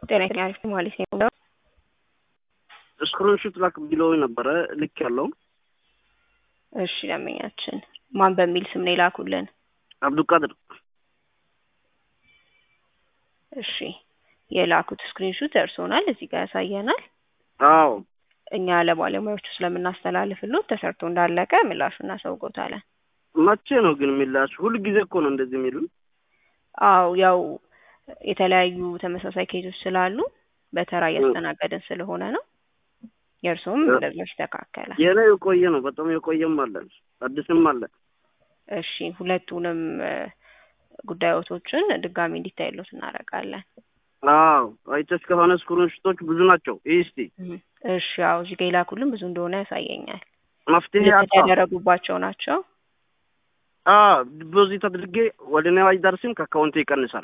ጤና አሪፍ ማለት ነው። ስክሪንሹት ላክ ብሎ ነበረ ልክ ያለው እሺ ደንበኛችን ማን በሚል ስም ነው የላኩልን? አብዱልቃድር እሺ የላኩት ስክሪንሹት ደርሶናል፣ እዚህ ጋር ያሳየናል። አዎ እኛ ለባለሙያዎቹ ስለምናስተላልፍሎት ተሰርቶ እንዳለቀ ምላሹ እናሳውቆታለን። መቼ ነው ግን የሚላችሁ? ሁል ጊዜ እኮ ነው እንደዚህ የሚሉ። አው ያው የተለያዩ ተመሳሳይ ኬዞች ስላሉ በተራ እያስተናገድን ስለሆነ ነው። የእርሱም እንደዚያው ይስተካከላል። የኔ የቆየ ነው፣ በጣም የቆየም አለን፣ አዲስም አለ። እሺ ሁለቱንም ጉዳዮቶችን ድጋሚ እንዲታይሎት እናደርጋለን። አዎ አይተሽ ከሆነ ስክሪንሾቶች ብዙ ናቸው። ይህ እስቲ እሺ ያው እዚህ ጋ የላኩልን ብዙ እንደሆነ ያሳየኛል። መፍትሄ አጣ ያደረጉባቸው ናቸው። ዲፖዚት አድርጌ ወደ እኔ አይደርስም፣ ከአካውንቴ ይቀንሳል።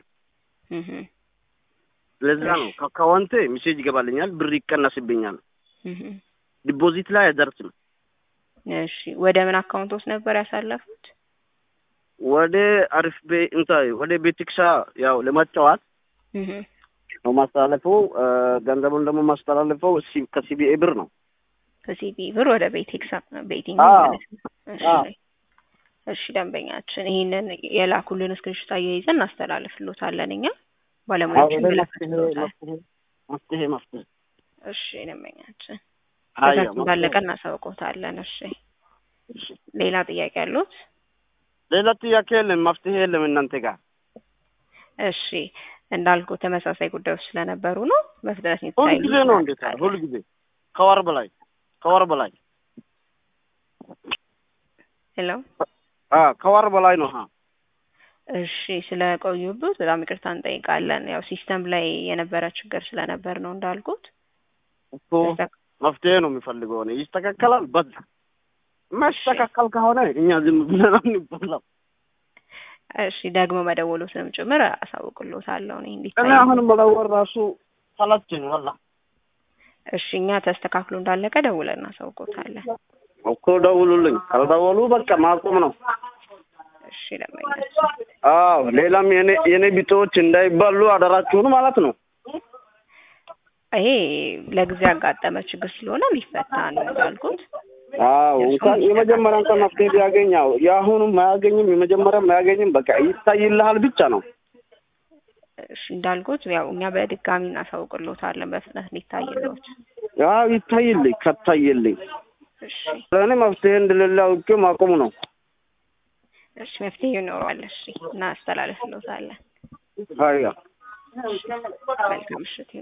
ለዛ ነው ከአካውንቴ ሜሴጅ ይገባልኛል፣ ብር ይቀነስብኛል። ዲፖዚት ላይ አይደርስም። እሺ ወደ ምን አካውንት ውስጥ ነበር ያሳለፉት? ወደ አሪፍ ቤ እንታይ ወደ ቤቲክሳ ያው ለመጫወት ነው ማስተላለፈው። ገንዘቡን ደግሞ ማስተላለፈው ከሲቢኤ ብር ነው። ከሲቢኤ ብር ወደ ቤቲክሳ ቤቲንግ ማለት ነው። እሺ ደንበኛችን ይህንን የላኩልን ስክሪንሾት አያይዘን እናስተላልፍሎታለን እኛ ባለሙያዎችን መፍትሄ መፍትሄ እሺ ደንበኛችን ከዛት እንዳለቀ እናሳውቆታለን። እሺ ሌላ ጥያቄ ያሉት? ሌላ ጥያቄ የለም፣ መፍትሄ የለም እናንተ ጋር። እሺ እንዳልኩ ተመሳሳይ ጉዳዮች ስለነበሩ ነው በፍጥነት ሁል ጊዜ ነው እንዴት? ሁል ጊዜ ከወር በላይ ከወር በላይ ሄሎ ከወር በላይ ነው። እሺ ስለ ቆዩበት በጣም ይቅርታ እንጠይቃለን። ያው ሲስተም ላይ የነበረ ችግር ስለነበር ነው እንዳልኩት። እኮ መፍትሄ ነው የሚፈልገው ነው ይስተካከላል። በዛ ማስተካከል ከሆነ እኛ ዝም ብለን እንበላው። እሺ ደግሞ መደወሉትንም ጭምር አሳውቅሎታለሁ እኔ እንዴት እኔ አሁን መደወል ራሱ ሰለቸኝ ወላ። እሺ እኛ ተስተካክሎ እንዳለቀ ደውለን እናሳውቆታለን። እኮ ደውሉልኝ። ካልደወሉ በቃ ማቆም ነው። እሺ ለማይነሱ አዎ፣ ሌላም የኔ የኔ ቢጤዎች እንዳይባሉ አደራችሁን ማለት ነው። ይሄ ለጊዜ ያጋጠመ ችግር ስለሆነ ሊፈታ ነው እንዳልኩት። አዎ እንኳን የመጀመሪያ እንኳን መፍትሄ ቢያገኝ ያው የአሁኑም አያገኝም የመጀመሪያም አያገኝም። በቃ ይታይልሃል ብቻ ነው። እሺ እንዳልኩት ያው እኛ በድጋሚ እናሳውቅሎታለን በፍጥነት ሊታይሎት። ያው ይታይልኝ ከታየልኝ እሺ ለእኔ መፍትሄ እንደሌለ አውቄ ማቆሙ ነው። እሺ መፍትሄ ይኖረዋል። እሺ እናስተላልፍሎታለን። አያ መልካም ምሽት